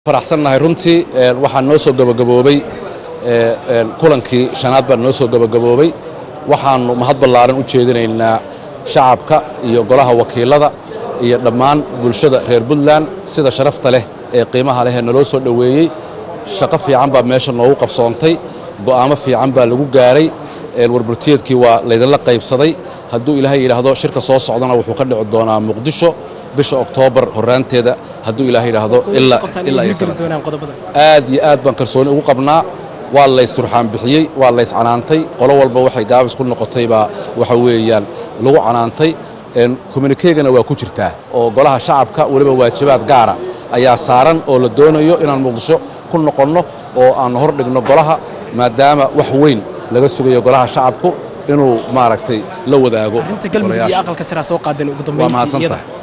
faraxsannahay runtii waxaa noo soo gabagaboobay kulankii shanaad baa noo soo gabagaboobay waxaannu mahad ballaaran u jeedinaynaa shacabka iyo golaha wakiilada iyo dhammaan bulshada reer puntland sida sharafta leh ee qiimaha leh ee naloo soo dhoweeyey shaqo fiican baa meesha noogu qabsoontay go'aamo fiican baa lagu gaaray warburtiyeedkii waa laydinla qaybsaday hadduu ilaahay yidhaahdo shirka soo socdana wuxuu ka dhici doonaa muqdisho bisha oktoobar horraanteeda hadduu ilaahay yidhaahdo aad iyo aad baan kalsooni ugu qabnaa waa laysturxaan bixiyey waa lays canaantay qolo walba waxay gaabis ku noqotay baa waxa weeyaan lagu canaantay kommunikeegana waa ku jirtaa oo golaha shacabka weliba waajibaad gaara ayaa saaran oo la doonayo inaan muqdisho ku noqonno oo aan hor dhigno golaha maadaama wax weyn laga sugayo golaha shacabku inuu maaragtay la wadaago arinta galmudug iyo aqalka siraa soo qaadeen ugu waa mahadsantahay dambeyntii